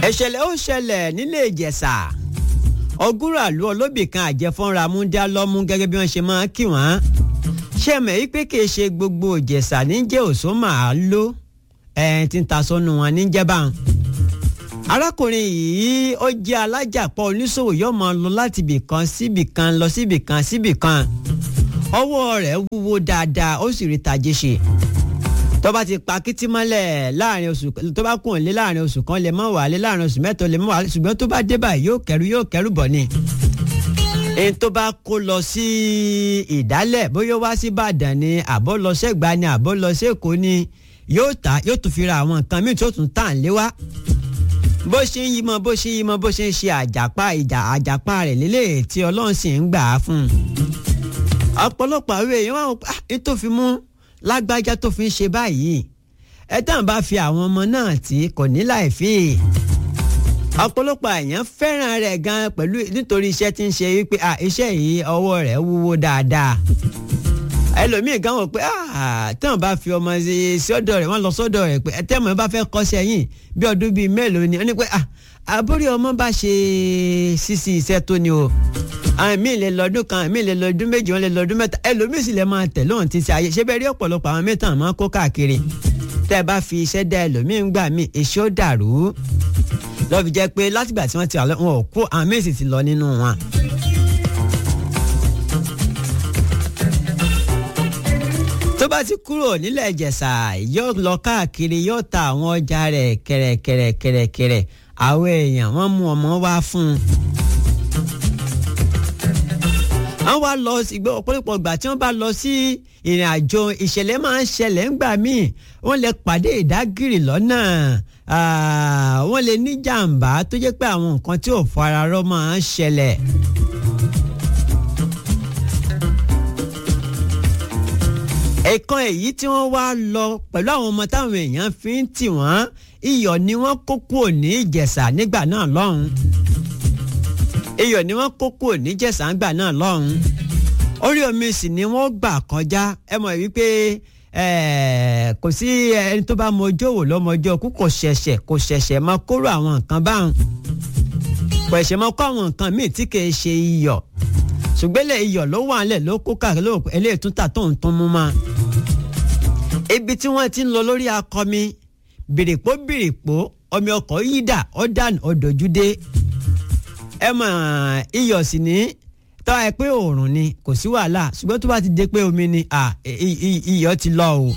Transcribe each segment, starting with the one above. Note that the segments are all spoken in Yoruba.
ìṣẹ̀lẹ̀ ó ṣẹlẹ̀ nílé ìjẹ̀ṣà ọgúnràlú olóbì kan àjẹfọ́nra múndá lọ́mú gẹ́gẹ́ bí wọ́n ṣe máa ń kí wọ́n ṣe mọ̀ yí pé kì í ṣe gbogbo ìjẹ̀ṣà níjẹ́ òṣó màá ló ẹ̀ tí ń ta sọ́nu wọn níjẹ́ báwọn. arákùnrin yìí ó jẹ́ alájàpọ̀ oníṣòwò yóò máa lọ láti ibì kan síbì kan lọ síbì kan síbì kan ọwọ́ rẹ̀ wúwo dáadáa ó sì rí tajé ṣe tó bá ti pa kìtì mọ́lẹ̀ láàrin oṣù tó bá kùn lé láàrin oṣù kan lè mọ́ wàálé láàrin oṣù mẹ́ta lè mọ́ wàálé ṣùgbọ́n tó bá dé báyìí yóò kẹrù yóò kẹrù bọ̀ ni. èyí tó bá kó lọ sí ìdálẹ̀ bóyá wá sí Ìbàdàn ni àbọ̀ lọ sẹ́gbàá ni àbọ̀ lọ sẹ́kọ̀ọ́ ni yóò tà yóò tún fi ra àwọn nǹkan míì tó tún tàn lé wá. bó ṣe ń yí mọ bó ṣe ń yí mọ bó ṣe ń ṣe àjàpá ìjà àjàpá rẹ̀ lélẹ̀ tí Ọlọ́run sì ń gbà á fún un. ọ̀pọ̀lọpọ̀ àwọn èèyàn wà wọ́n ní tó fi mú lágbájá tó fi ń ṣe báyìí ẹ tán bá fi àwọn ọmọ náà tí kò ní láì fi ọ̀pọ̀lọpọ̀ èèyàn fẹ́ràn rẹ̀ gan pẹ̀lú nítorí iṣẹ́ tí ń ṣe wípé iṣẹ́ yìí ọwọ́ rẹ̀ wúwo dáadáa ẹlòmíì gan wò pé tán bá fi ọmọ sí ọ̀dọ̀ rẹ̀ wọ́n lọ sọ́dọ̀ rẹ̀ pé tẹ́mọ̀ bá fẹ́ kọ́ṣẹ́ yìí bí ọdún bíi mélòó ni ó ní pé àbórí ọmọ bá ṣe sísí iṣẹ́ tó ni o àwọn míì lè lọ́dún kan àwọn míì lè lọ́dún méjì wọn lè lọ́dún mẹ́ta ẹlòmíì sì lè máa tẹ̀ lóhùn ti ṣe ayé ṣé bẹ́ẹ̀ rí ọ̀pọ̀lọpọ̀ àwọn mẹ́ta máa kó káàkiri tẹ́ ẹ bá fi iṣẹ́ dá ẹlòmíì ń gbà mí èso dàrú lọ́ fi jẹ́ pé látìgbà tí wọ́n ti wà wọn ò kó àwọn míì sì ti lọ nínú wọn. tó bá ti kúrò nílẹ̀ ìjẹ̀ṣà yóò lọ káàkiri yóò ta àwọn ọjà rẹ̀ kẹ̀rẹ̀kẹ̀rẹ̀kẹ̀rẹ̀kẹ̀rẹ̀ àwọn èèyàn wọ́n mú ọmọ wá fún un wọ́n wá lọ ìgbẹ́ ọ̀pọ̀lọpọ̀ ìgbà tí wọ́n bá lọ sí ìrìn àjò ìṣẹ̀lẹ̀ máa ń ṣẹlẹ̀ ńgbà míì wọ́n lè pàdé ìdágìrì lọ́nà wọ́n lè ní jàǹbá tó jẹ́ pé àwọn nǹkan tí ò fara rọ́ máa ń ṣẹlẹ̀. ẹ̀kan èyí tí wọ́n wá lọ pẹ̀lú àwọn ọmọ táwọn èèyàn fi ń tì wọ́n iyọ̀ ni wọ́n kó kúrò ní ìjẹ̀ṣà nígbà náà lọ́hùn-ún iyọ̀ ni wọ́n kó kúrò ní jẹ̀sángbà náà lọ́hùn-ún orí omi sì ni wọ́n gbà kọjá ẹ mọ̀ wípé kò sí ẹni tó bá mọjọ́ wò lọ́mọjọ́ kú kò ṣẹ̀ṣẹ̀ kò ṣẹ̀ṣẹ̀ máa kóró àwọn nǹkan báwọn kò ṣẹ̀ṣẹ̀ máa kó àwọn nǹkan míì tí kì í ṣe iyọ̀ ṣùgbọ́n iyọ̀ ló wà nílẹ̀ ló kó káàkiri ló eléyìí tún tà tó ń tún mú ma ibi tí wọ́n ti ń lọ lórí akọmi bìrìpó bìrìpó ọmọ ọkọ̀ yídà ọ̀dàn ọ̀dọ̀júdé ẹ mọ̀ iyọ̀ sì ní tọ́ ẹ pé òòrùn ni kò sí wàhálà ṣùgbọ́n tó bá ti dé pé omi ni iyọ̀ ti lọ o.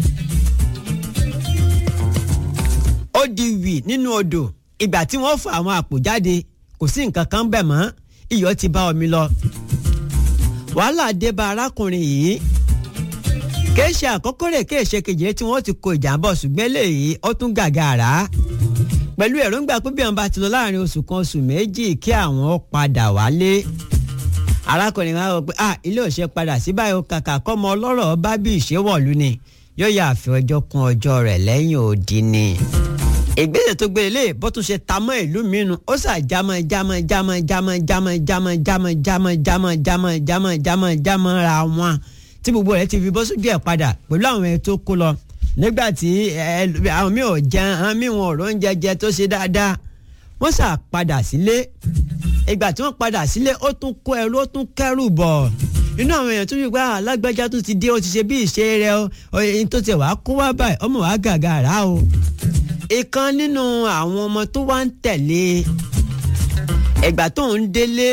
ó di wì nínú odò ìgbà tí wọ́n fọ àwọn àpò jáde kò sí nǹkan kan bẹ̀ mọ́ iyọ̀ ti bá omi lọ. wàhálà dé bá arákùnrin yìí kìí ṣe àkọ́kọ́ rẹ̀ kìí ṣe kejì tí wọ́n ti kó ìjàmbá ṣùgbọ́n eléyìí ó tún gàgàrà pẹ̀lú èròǹgbà pé bí wọn bá ti lọ láàrin oṣù kan oṣù méjì kí àwọn padà wálé arákùnrin wa rò pé ah ilé òṣè padà sí báyìí kàkà kọ́mọ ọlọ́rọ̀ bá bí ìṣèwọ̀lú ni yóò yà àfi ọjọ́ kún ọjọ́ rẹ̀ lẹ́yìn òdì ni. ìgbésẹ̀ tó gbélé lè bó tún ṣe ta mọ́ ìlú mìíràn ó sà jámọ́ jámọ́ jámọ́ jámọ́ jámọ́ jámọ́ jámọ́ jámọ́ jámọ́ jámọ́ jámọ́ jámọ́ jámọ́ ra wọn tí gbogbo rẹ̀ ti fi bọ́ sójú ẹ̀ padà pẹ̀lú àwọn ẹ̀ tó kó lọ nígbà tí àwọn mi ò jẹun àwọn mi wọn ò róúnjẹ jẹ tó ṣe dáadáa wọ́n sà padà sílé ìgbà tí wọ́n padà sílé ó tún kó ẹrú ó tún kẹ́rù bọ̀ inú àwọn èèyàn tó fi gbá alágbájá tó ti dé ó ti ṣe bí ìṣe rẹ o ẹni tó ti wàá kó wá báyìí ọmọ wàá gàgà rà o ìkan nínú àwọn ọmọ tó wá ń tẹ̀lé ìgbà tó ń délé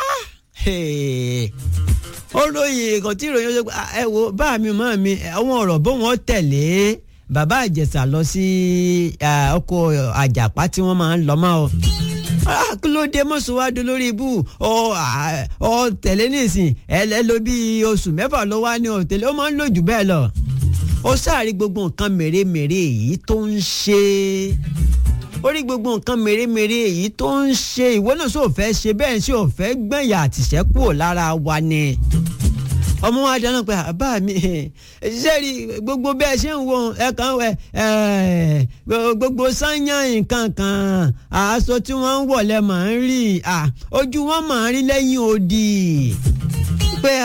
ó ròyìn nǹkan tí ìròyìn ọjọ́ ẹ wo bá mi mọ́ mi àwọn ọ̀rọ̀ bó wọ́n tẹ̀lé bàbá àjẹsà lọ sí oko àjàpá tí wọ́n máa ń lọ mọ́ ọ. kí ló dé mọ́sowádó lórí ibú ọ tẹ̀lé nísìn ẹ lọ bí oṣù mẹ́fà ló wá ní òtẹ̀lé ó máa ń lò jù bẹ́ẹ̀ lọ. ó sáàrí gbogbo nǹkan mèremère èyí tó ń ṣe ó rí gbogbo nǹkan mèremère èyí tó ń ṣe ìwọ náà sọ fẹ́ ṣe bẹ́ẹ̀ ṣe ò fẹ́ gbẹ̀yà àtìṣẹ́kù lára wa ni ọmọ wa dáná pé àbá mi ṣe rí gbogbo bẹ́ẹ̀ ṣe ń wo ẹ̀kan ẹ̀ gbogbo sányàn nǹkan kan aṣọ tí wọ́n ń wọ̀ lẹ́ máa ń rí ojú wọn máa ń rí lẹ́yìn odi pé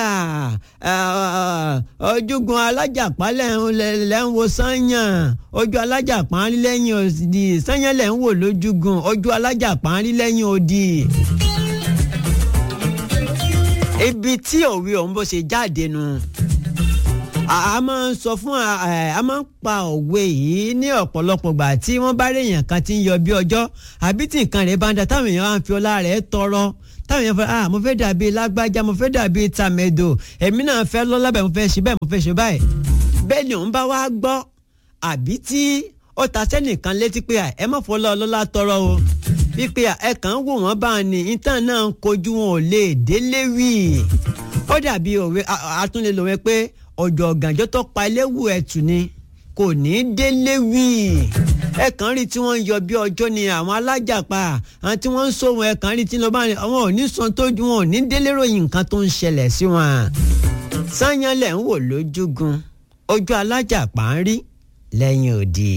ojúgun alájàpá lẹ́ ń wo sányàn ojú alájàpá ń rí lẹ́yìn òdì sányàn lẹ́ ń wò lójúgun ojú alájàpá ń rí lẹ́yìn òdì. ibi tí òwe ọ̀hún bó ṣe jáde nu a máa ń sọ fún a máa ń pa òwe yìí ní ọ̀pọ̀lọpọ̀ gbà tí wọ́n bá rí èèyàn kan tí ń yọ bí ọjọ́ àbí tí nǹkan rẹ̀ bá ń da táwọn èèyàn á fi ọlá rẹ̀ tọrọ táwọn èèyàn fẹ́ ah mo fẹ́ dàbí lágbájá mo fẹ́ dàbí tàmẹ̀dò èmi náà fẹ́ lọ́lá bẹ́ẹ̀ mo fẹ́ ṣe bẹ́ẹ̀ mo fẹ́ ṣe báyìí bẹ́ẹ̀ ni òun bá wá gbọ́ àbí tí ó ta sẹ́nìkan létí pé ẹ má fọlọ́ ọlọ́lá tọrọ o wípé ẹ kàn ń wò wọ́n bá ní ìtàn náà ń kojú wọn ò lè délé wì ó dàbí òwe àtúnlẹ̀ lòwe pé ọjọ́ ọ̀gànjọ́ tó pa eléwu ẹ̀tù ni kò ní í délé wì ẹ kàn rí tí wọ́n ń yọ bí ọjọ́ ni àwọn alájàpá àwọn tí wọ́n ń sóhun ẹ kàn rí tí lọ́ba ni àwọn ò ní san tó wọn ò ní délé ròyìn nǹkan tó ń ṣẹlẹ̀ sí wọn. sáyẹn lẹ̀ ń wò lójúgun ojú alájàpá ń rí lẹ́yìn òdì.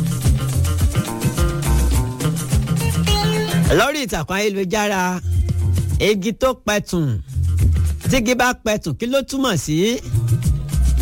lórí ìtàkùn ayélujára igi tó pẹ̀tùn tígi bá pẹ̀tùn kí ló túmọ̀ sí? Si?